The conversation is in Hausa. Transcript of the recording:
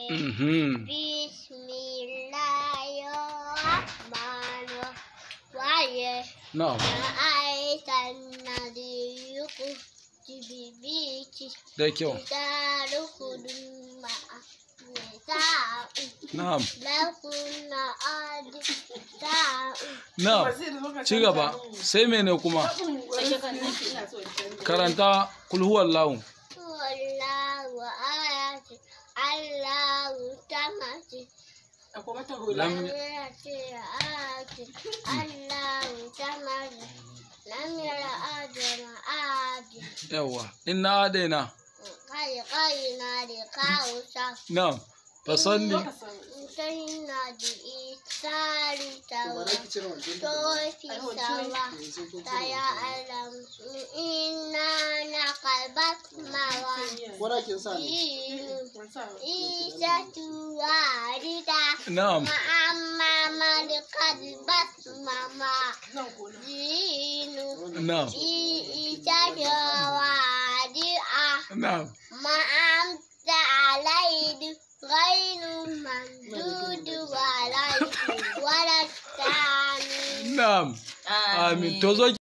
Mhm. Bismillahirrahmanirrahim. Na'am. رأيت الذي يخرج ببيته Da kyau. تدخل مع نساء Na'am. لكن أدساء Na'am. Ci gaba. Sai mene kuma? Karanta kul huwallahu. والله آيات الله تمت Lam لم يأتي آيات الله تمت لم يرى آدم آدم yawa. Inna adaina. قال قينا لقاوسا Na'am. Fasalli. انتهينا بإيثار توا توفي سوا سيعلم إنا نقبت موازين Wadakin sa ne. إيسة واردة Na'am. وأما من قلبت ماما دين Na'am. إيسة واردة Na'am. ما أنت عليه غير ممدود ولا ولا الثاني Na'am. Amin. To zo